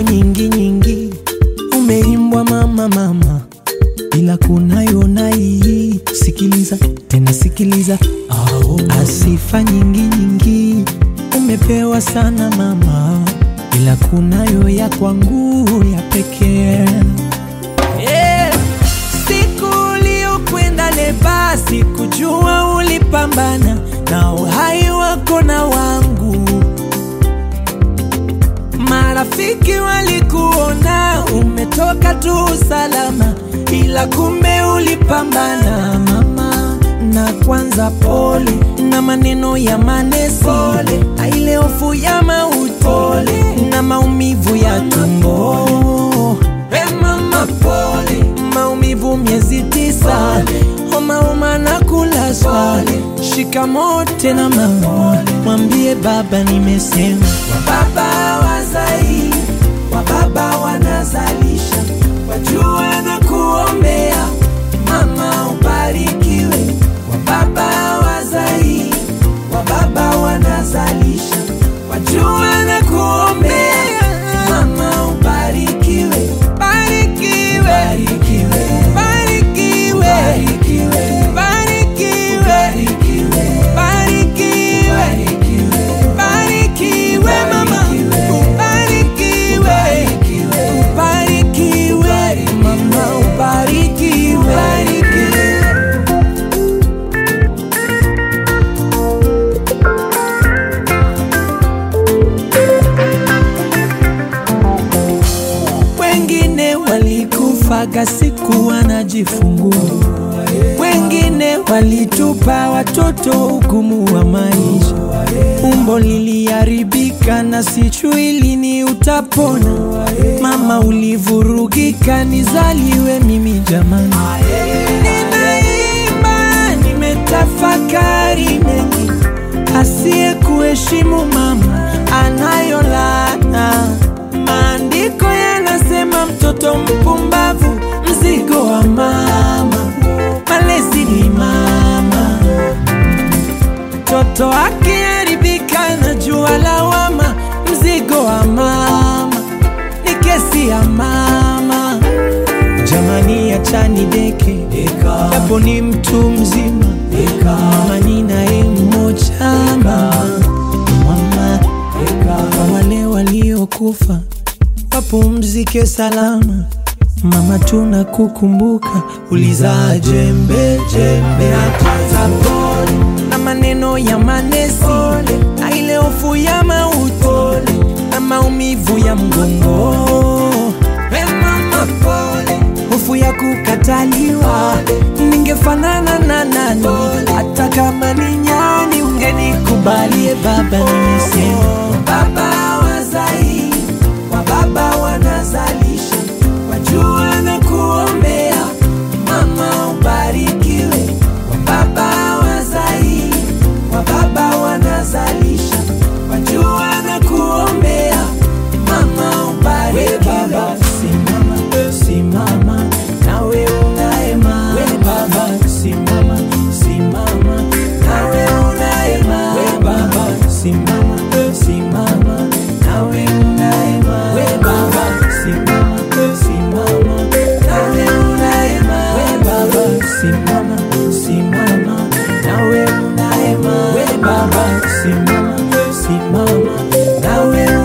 nyingi nyingi umeimbwa mama mama, ila kunayo na hii. Sikiliza tena sikiliza, asifa nyingi nyingi umepewa sana mama, ila kunayo ya kwangu ya pekee yeah. Siku uliokwenda leba, sikujua ulipambana na uhai wako na wangu. Marafiki walikuona umetoka tu salama, ila kumbe ulipambana mama. Na kwanza pole na maneno ya manesi, pole na ile hofu ya mauti, pole na maumivu ya tumbo. Hey mama, pole maumivu miezi tisa, homa homa na kulazwa. Shikamoo tena mama, mwambie baba nimesema. Wababa wazai, wababa wanazalisha, wajua na kuombea mama ubarikiwe. Wababa wazai, wababa wanazalisha, wajua na kuombea mama ubarikiwe. Barikiwe, barikiwe, barikiwe, barikiwe, barikiwe, barikiwe, barikiwe mama, ubarikiwe, ubarikiwe mama, ubarikiwe, ubarikiwe. Wengine walikufaga siku wanajifungua, wengine walitupa watoto hukumu wa maisha. Umbo liliharibika na sijui lini utapona. Mama ulivurugika, nizaliwe mimi jamani. Ninaimba, nimetafakari mengi, asiye kuheshimu mama anayo laana. Maandiko yanasema mtoto mpumbavu mzigo wa mama, malezi ni mama. Mtoto akiharibika na jua lawama, mzigo wa mama ni kesi ya mama. Jamani, achani deke japo ni mtu mzima, mama ni naye mmoja mama, mama kwa wale waliokufa wapumzike salama. Mama, tunakukumbuka, ulizaa jembe jembe, hata pole na maneno ya manesi, na ile hofu ya mauti na maumivu ya mgongo. Hey mama, pole, hofu ya kukataliwa, ningefanana na nani? Hata kama ni nyani, ungenikubalie baba, nimesema baba wazai wa baba wanazalisha, wajua na kuombea mama ubarikiwe. Wa baba wazai, wa baba wanazalisha, wajua na kuombea mama ubarikiwe. Baba simama, simama nawe unaema. We baba simama, simama nawe unaema. We baba simama, simama nawe unaema. We baba simama, simama nawe unaema. We baba simama, simama nawe unaema. We baba simama, simama nawe